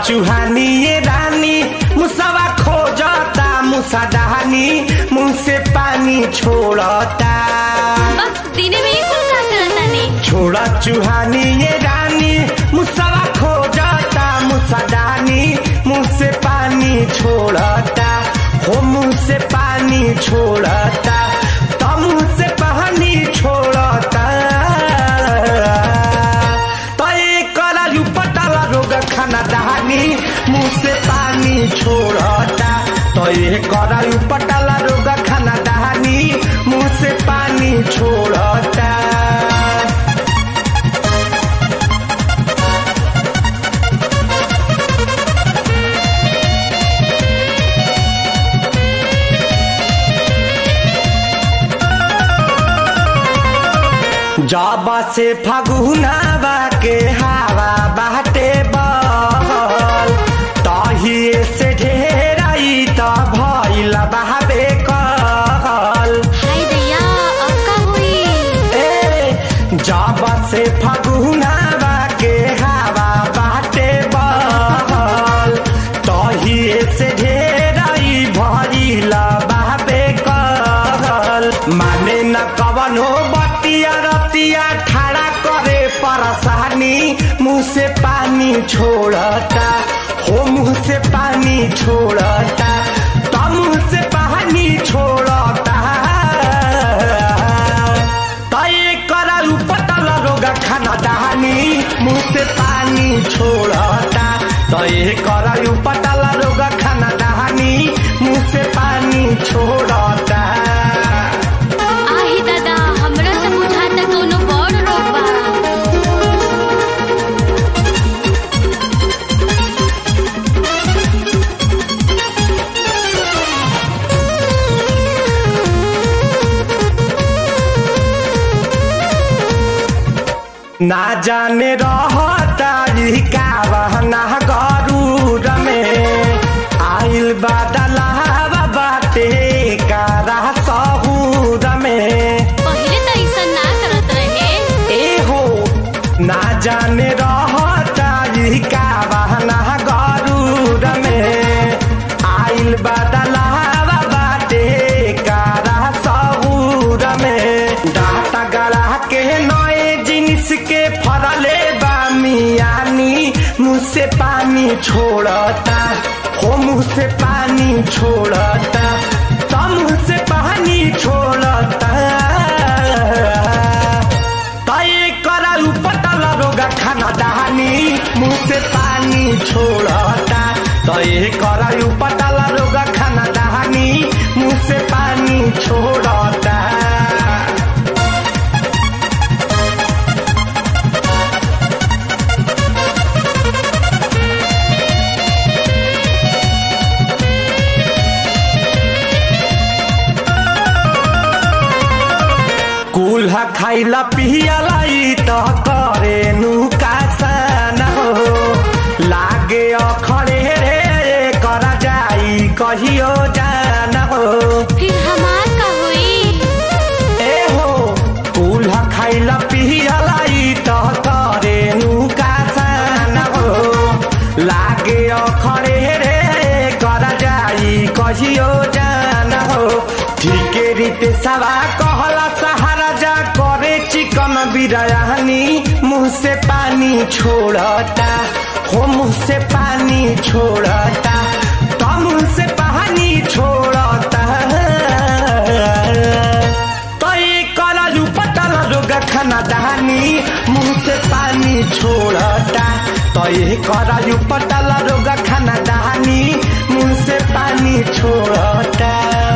चुहानी ये रानी मुसवा खोजता मुसा डहानी मुंह से पानी छोड़ता बस दिने में ही कुल का करता नहीं छोड़ा चुहानी ये रानी मुसवा खोजता मुसा डहानी मुंह से पानी छोड़ता हो मुंह से पानी छोड़ता तो मुंह से पानी छोड़ता तो एक करालू पटाला रोग खाना दहानी मुंह से पानी छोड़ता तो ये करालू पटाला रोग खाना दहानी मुंह से पानी छोड़ता जाबा से फगुनावा के हवा बाटे बहल तहिए से ढेराई त भइल बहाबे कहल हाय दैया अब का हुई ए जाबा से फगुनावा के हवा बाटे बहल तहिए से ढेराई भइल बहाबे कहल माने न कवनो बतिया रतिया ठाड़ा करे परसानी मुंह से पानी छोड़ता हो मुंह से पानी छोड़ता तो मुंह से पानी छोड़ता तय करालू पतला रोगा खाना दहानी मुंह से पानी छोड़ता तय करालू पतला रोगा खाना दहानी मुंह से पानी छोड़ता आही दादा हमरा से बुझाता कोनो बड़ रोग बा ना जाने रहता का बहना गरूर में आइल बादलावा बाटे कारा सहूर में पहिले त ऐसा ना करत रहे ए हो ना जाने रहता का बहना गरूर में आइल बादलावा बाटे कारा सहूर में डाटा गला के नए जिनिस के फरले बा मियानी मुँह से पानी छोड़ता हो मुँह से पानी छोड़ता तो मुँह से पानी छोड़ता तय करालू पटला रोगा खाना दहानी मुंह से पानी छोड़ता तय करालू पटला रोगा खाना दहानी मुंह से पानी छोड़ता कुल्हा खाइला पियला ई त करे नुकासन हो लागे अखरे रे करा जाई कहियो जान हो फिर हमार का हुई ए हो कुल्हा खाइला पियला ई त करे नुकासन हो लागे अखरे रे करा जाई कहियो जान हो ठीके रीते सवा कहला सहारा जा करे चिकन बिरयानी मुंह से पानी छोड़ता हो मुंह से पानी छोड़ता तो मुंह से पानी छोड़ता तो ये करालू पतला रोगा खाना दहानी मुंह से पानी छोड़ता तो ये करालू पतला रोगा खाना दहानी मुंह से पानी छोड़ता